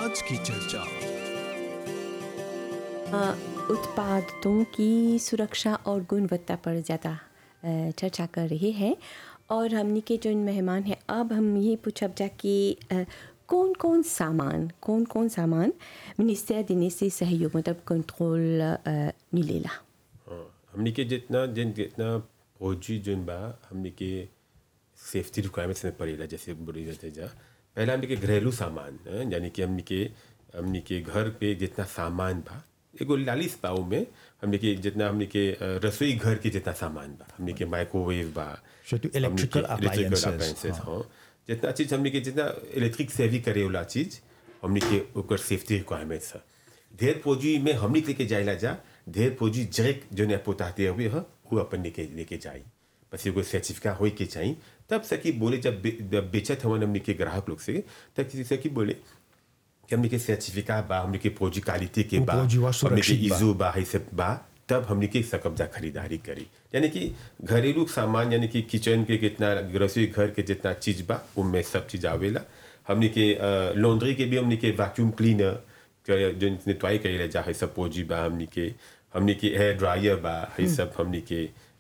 आज की चर्चा अ, उत्पादों की सुरक्षा और गुणवत्ता पर ज़्यादा अ, चर्चा कर रहे हैं और हमनी के जो मेहमान हैं अब हम ये पूछब जा कि अ, कौन कौन सामान कौन कौन सामान मिनिस्टर देने से सहयोग मतलब कंट्रोल अ, मिलेला हाँ, हमनी के जितना जिन जितना फौजी जोन बा हमनी के सेफ्टी रिक्वायरमेंट्स में पड़ेला जैसे बोली जाते जा पहला हमनी के घरेलू सामान हाँ, यानी कि हमनी के हमनी के घर पे जितना सामान बा एगो लालिस पाऊ में हमनी के जितना हमनी के अ, रसोई घर के जितना सामान बा हमनी के माइक्रोवेव बा So, to हमनी के electrical electrical appliances, appliances, हाँ। हाँ जितना चीज हमनी के जितना इलेक्ट्रिक सेवी करे वाला चीज हमनी के ओकर सेफ्टी रिक्वायरमेंट्स है ढेर फौजी में हमनी के लेके जाइला जा ढेर फौजी जैक जो ने पोताते हुए है वो अपन लेके लेके जाई बस एगो सर्टिफिका होई के चाहिए तब सकी बोले जब बे- जब बेचत हवन हमनी के ग्राहक लोग से तब किसी सकी बोले कि हमनी के सर्टिफिका बा हमनी के फौजी क्वालिटी के वो बा फौजी वा हमनी के सुरक्षित बा। इजू बा है सब बा तब हमने के सकब्जा खरीदारी करी यानी कि घरेलू सामान यानी कि किचन के कितना रसोई घर के जितना चीज बा उनमें सब चीज आवेला हमने के लॉन्ड्री के भी हमने के वैक्यूम क्लीनर जो नितवाई करेला जा है सब पोजी बा हमने के हमने के हेयर ड्रायर बा है सब हमने के